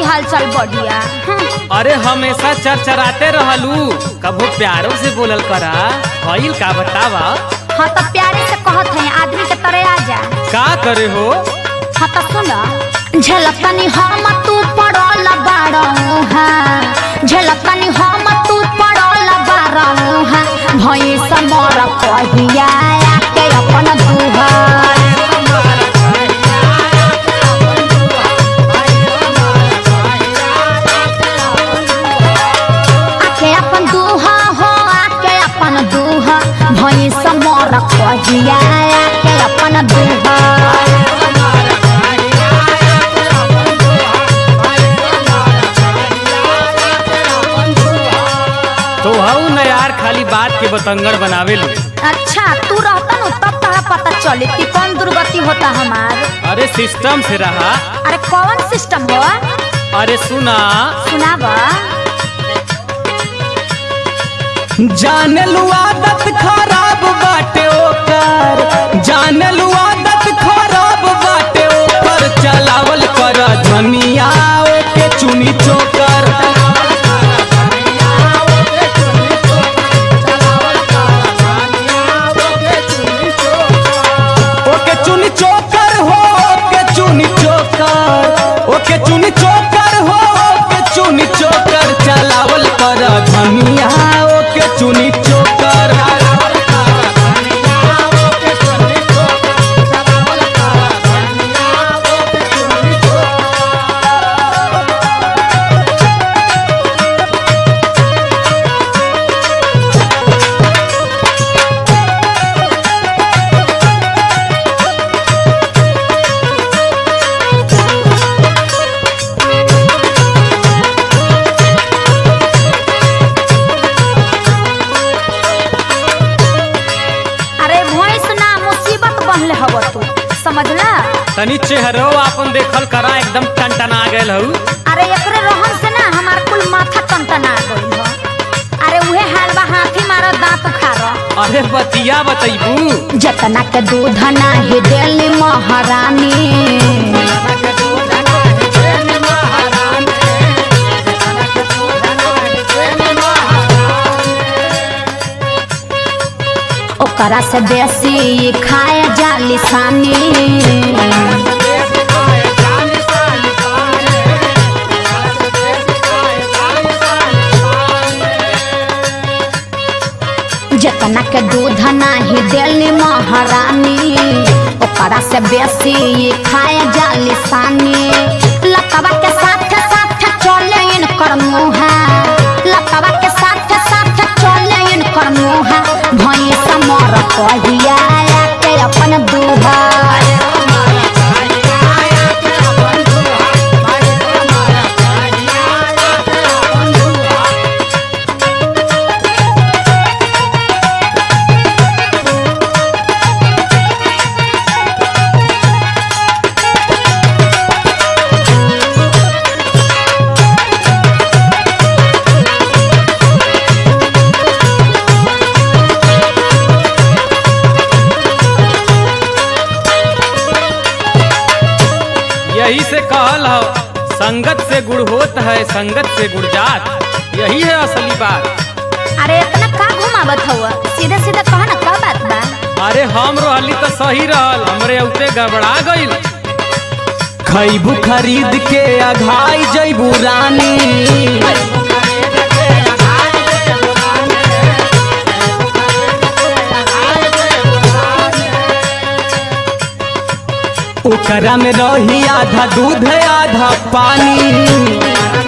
हाल चाल बढ़िया हम्म, अरे हमेशा चरचराते रहलू कभू प्यारो से बोलल करा भइल का बतावा हाँ तो प्यारे से कहत है आदमी के तरह आ जा का करे हो हाँ तो सुन झलकनी हम तू पड़ल बारऊ है झलकनी हम तू पड़ल बारऊ है भई समर कहिया के अपन दुहर आके अपन दुहा हो आके अपन दुहा भई समर कहिया के अपन दुहर तो हऊ न यार खाली बात के बतंगड़ बनावे लो अच्छा तू रहता न तब तोरा पता चली कि कौन दुर्गति होता हमार अरे सिस्टम से रहा अरे कौन सिस्टम हो अरे सुना सुनावा जाने लू आदत खराब बाटे ओकर जाने लू आदत खराब बाटे ओकर चलावल कर धनिया ओके चुनी चोकर ओके चुनी चोकर हो ओके चुनी चोकर ओके चुनी चोकर हो ओके चुनी चोकर चलावल कर धनिया ओके चुनी चोकर अरे भैंस ना मुसीबत बनले हव तू समझला तनी चेहरो अपन देखल करा एकदम टनटना गेल हऊ अरे एकरे रहन से ना हमार कुल माथा टनटना गइल ह अरे उहे हाल बा हाथी मारा दांत खारा अरे बतिया बतैबू जतना के दूध नाही देली महारानी ओकरा से बेसी खाए जाली सानी जतना के दूध नाही देली महारानी ओकरा से बेसी खाए जाली सानी लतवा के साथ साथ चले इनकर मुहा लतवा के साथ साथ चले इनकर मुहा भई समर कहिया के अपन दुहार यही से कहल हो संगत से गुड़ होत है संगत से गुड़ जात यही है असली बात अरे इतना का घुमावत हुआ सीधे सीधे कहा ना का बात बा अरे हम रहली तो सही रहल हमरे उते गड़बड़ा गइल खैबू खरीद के अघाई जैबू रानी ओकरा में रही आधा दूध आधा पानी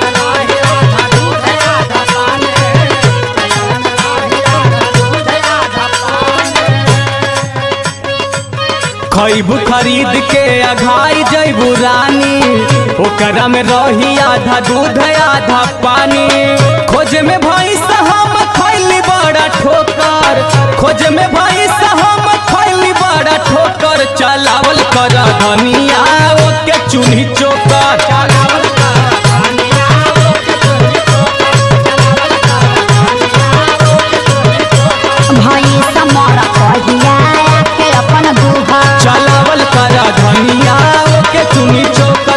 खैबू खरीद के अघाई जैबू रानी ओकरा में रही आधा दूध आधा पानी खोज में भैंस हम खैली बड़ा ठोकर खोज में भैंस हम खैली बड़ा ठोकर चलावल कर धनिया ओके चूल्ही चोकर चलावल भई समर कहिया के अपन दुहार चलावल कर धनिया ओके चुनी चोकर